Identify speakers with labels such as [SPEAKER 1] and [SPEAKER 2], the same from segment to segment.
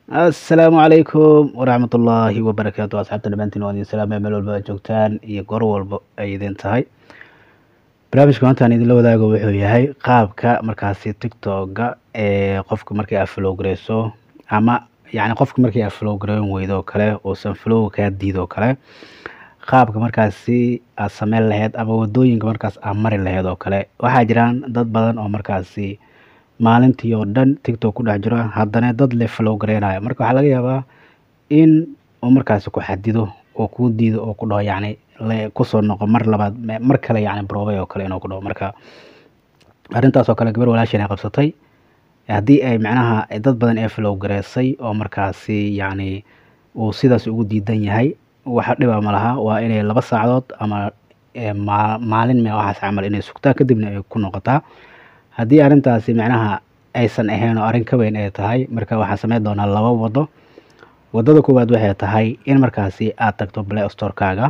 [SPEAKER 1] assalaamu calaykum waraxmatullaahi wabarakaatu asxaabta dhammaantiin waan idin salaamaya meel walba aad joogtaan iyo goor walba ay idin tahay barnaamijka maanta aan idinla wadaago wuxuu yahay qaabka markaasi tiktoka ee qofka markii aad flow gareyso ama yacni qofka markii aad flow gareyn weydo oo kale uusan flow kaa diido kale qaabka markaasi aad sameyn lahayd ama wadooyinka markaas aad mari lahayd oo kale waxaa jiraan dad badan oo markaasi maalintii oo dhan tiktok ku dhex jiro haddana dad le flow gareynayo marka waxaa laga yaabaa in uu markaasi ku xadido oo kuu diido oo ku dhaho yacni le kusoo noqo mar labaad mar kale yacni broobay oo kale inuu ku dhaho marka arrintaas oo kale gabar walaashan ay qabsatay haddii ay macnaha dad badan ee flow gareysay oo markaasi yacni uu sidaas ugu diidan yahay waxa dhiba ma laha waa inay laba saacadood ama maalin me waxaas camal inay sugtaa kadibna ay ku noqotaa haddii arrintaasi macnaha aysan ahayn oo arrin ka weyn ay tahay marka waxaan sameyn doonaa laba wado wadada koowaad waxay tahay in markaasi aad tagto play storekaaga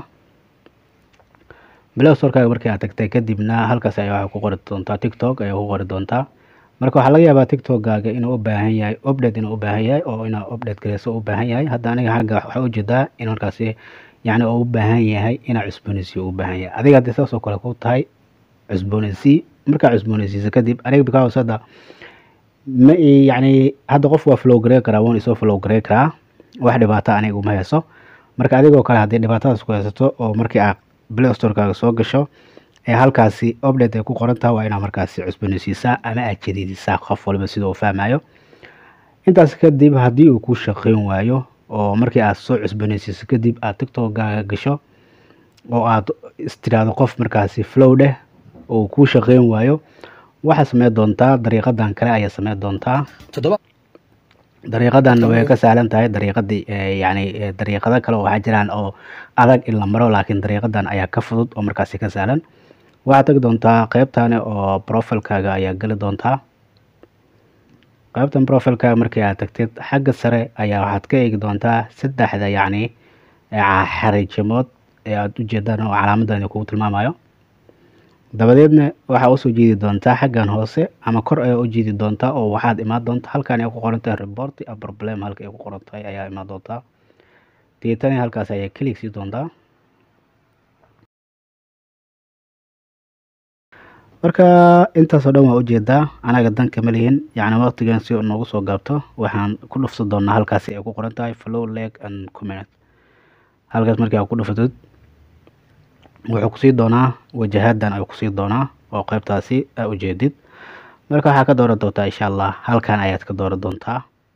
[SPEAKER 1] play storekaaga markii aad tagtay kadibna halkaas ayaa waxaa ku qori doontaa tiktok ayaa ku qori doontaa marka waxaa laga yaabaa tiktokgaaga inuu u baahan yahay update inuu u baahan yahay oo inaa update gareyso u baahan yahay hadda aniga xagga waxaa ujeedaa in markaasi yacni uu u baahan yahay inaa cusboonaysiyo u baahan yahay adiga haddii saas oo kale ku tahay cusboonaysii markaa cusboonaysiisa kadib aniga because hadda ma yacni hadda qof waa flow garey karaa wuuna isoo flow garey karaa wax dhibaata aniga uma hayso marka adigoo kale haddii dhibaatadaas ku haysato oo markii aad play storekaaga soo gasho ee halkaasi update ay ku qoran tahay waa inaad markaasi cusboonaysiisaa ama aad jadiidisaa qof walba sida uu fahmayo intaas kadib haddii uu ku shaqeyn waayo oo markii aad soo cusboonaysiiso kadib aad tiktokgaaga gasho oo aad istiraado qof markaasi flow dheh oo kuu shaqeyn waayo waxaa sameyn doontaa dariiqadan kale ayaa sameyn doontaa dariiqadan way ka sahlan tahay dariiqadii yacni dariiqado kale oo waxaa jiraan oo adag in la maro laakiin dariiqadan ayaa ka fudud oo markaasi ka sahlan waxaad tagi doontaa qeybtani oo profilkaaga ayaa geli doontaa qeybtan profilkaaga markii aad tagtid xagga sare ayaa waxaad ka eegi doontaa saddexda yacni xariijimood ee aada ujeedaan oo calaamadan kugu tilmaamayo dabadeedna waxaa usoo jiidi doontaa xaggan hoose ama kor ayaa u jiidi doontaa oo waxaad imaan doontaa halkan ay ku qoran tahay report a problem halka ay ku qoran tahay ayaa imaan doontaa deetani halkaas ayaa kelig sii doontaa marka intaasoo dhan waa ujeedaa anaga danka ma lihin yacni waqtigan si noogu soo gaabto waxaan ku dhufsan doonaa halkaasi ay ku qoran tahay flow leg and comment halkaas markii aad ku dhufatid wuxuu kusii doonaa wajahadan ayuu kusii doonaa oo qeybtaasi aa ujeedid marka waxaa ka dooran doontaa insha allah halkan ayaad ka dooran doontaa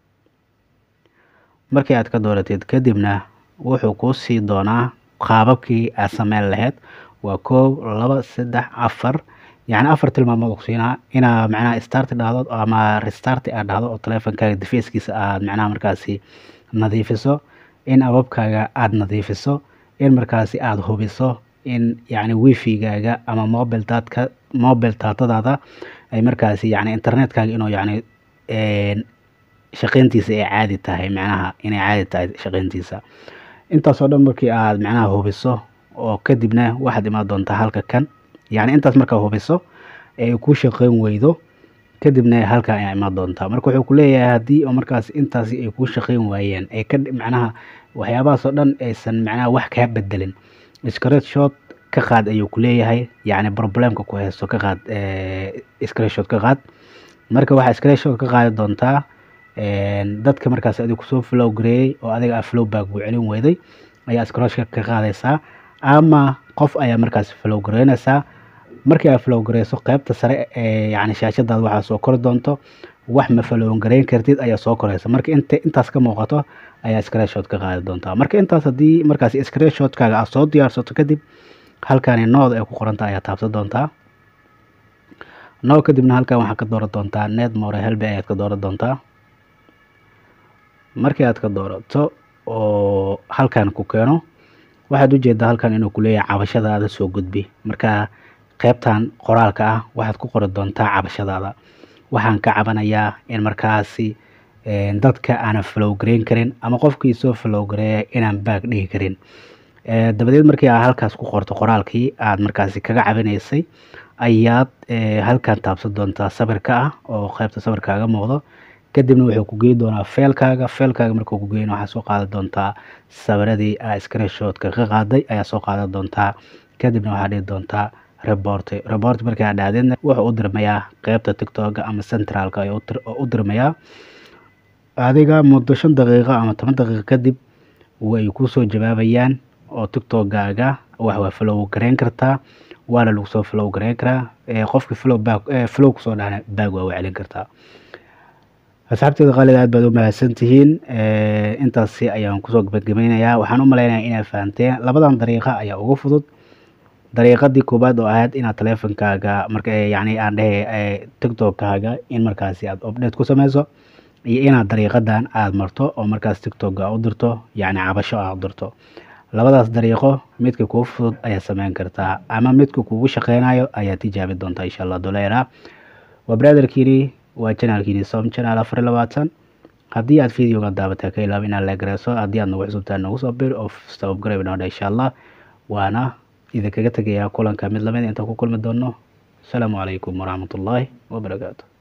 [SPEAKER 1] markii aad ka dooratid kadibna wuxuu kuu sii doonaa qaababkii aad sameyn lahayd waa koob laba saddex afar yacni afar tilmaamood kusiinaa inaa macnaha start dhahdo ama restart aad dhahdo oo teleefonkaaga defeeskiisa aad macnaha markaasi nadiifiso in ababkaaga aada nadiifiso in markaasi aada hubiso in yacni wifigaaga ama mobile daadka mobile daatadaada ay markaasi yacni internetkaaga inuu yacni shaqeyntiisa ay caadi tahay macnaha inay caadi tahay shaqeyntiisa intaasoo dhan markii aad macnaha hubiso oo kadibna waxaad imaan doontaa halka kan yacni intaas markaa hubiso ee ku shaqeyn weydo kadibna halkan ayaa imaan doontaa marka wuxuu ku leeyahay haddii oo markaas intaasi ay kuu shaqeyn waayeen ee ka macnaha waxyaabahaasoo dhan aysan macnaha wax kaa bedelin screenshot ka qaad ayuu ku leeyahay yacni problemka ku haysto ka qaad screenshot ka qaad marka waxaa screenshot ka qaadi doontaa dadka markaas adiga kusoo flow gareeyey oo adiga aa flow back uu celin weyday ayaa screenshot ka qaadaysaa ama qof ayaa markaas flow gareynaysaa markii aad flow gareyso qeybta sare ee yacni shaashadaada waxaa soo kori doonto wax ma flow gareyn kartid ayaa soo koraysa marka inta intaas ka muuqato ayaa screenshot ka qaadi doontaa marka intaas haddii markaas screenshotkaaga aad soo diyaarsato kadib halkani nood ay ku qoranta ayaa taabsan doontaa noo kadibna halkan waxaad ka dooran doontaa net more helbe ayaad ka dooran doontaa markii aad ka doorato oo halkan ku keeno waxaad ujeedaa halkan inuu kuleeyahay cabashadaada soo gudbi marka qeybtan qoraalka ah waxaad ku qori doontaa cabashadaada waxaan ka cabanayaa in markaasi dadka aanan flow gareyn karin ama qofkii soo flow gareeya inaan baag dhigi karin dabadeed markii aad halkaas ku qorto qoraalkii aad markaasi kaga cabinaysay ayaad halkan taabsan doontaa sawirka ah oo qeybta sawirkaaga muuqdo kadibna wuxuu ku geyi doonaa feelkaaga feelkaaga markuu ku geyna waxaa soo qaadan doontaa sawiradii aa screenshotka ka qaaday ayaa soo qaadan doontaa kadibna waxaa dhihi doontaa reporty reporty markaa dhacdeedna wuxuu u dirmayaa qeybta tiktoka ama centralka ayuu u dirmayaa adiga muddo shan daqiiqo ama toban daqiiqo kadib way kusoo jawaabayaan oo tiktokgaaga wax waa flow gareyn kartaa waana lagu soo flow gareyn karaa qofkii flow back flow kusoo dhacna baag waa u celin kartaa asxaabteeda qaalida aad baad u mahadsan tihiin intaasi ayaan kusoo gabagabeynayaa waxaan u maleynayaa inaad fahanteen labadan dariiqa ayaa ugu fudud dariiqadii koowaad oo ahayd inaad taleefonkaaga marka yacni aan dhehe tiktokaaga in markaasi aad update ku sameyso iyo inaad dariiqadan aada marto oo markaas tiktoka u dirto yacni cabasho aad u dirto labadaas dariiqo midka kuu fudud ayaad sameyn kartaa ama midka kugu shaqeynayo ayaad tijaabi doontaa insha allah doleera waa brotherkiini waa janaalkiini som janaal afar iyo labaatan haddii aad videoga daabataa ka ilaaba inaad leegareyso haddii aad nagu cusubtaa nagu soo bir oo sababgarab inoo insha allah waana idinkaga tegayaa kulanka mid lamid intaan ku kulmi doono asalaamu calaykum waraxmatullaahi wabarakaatu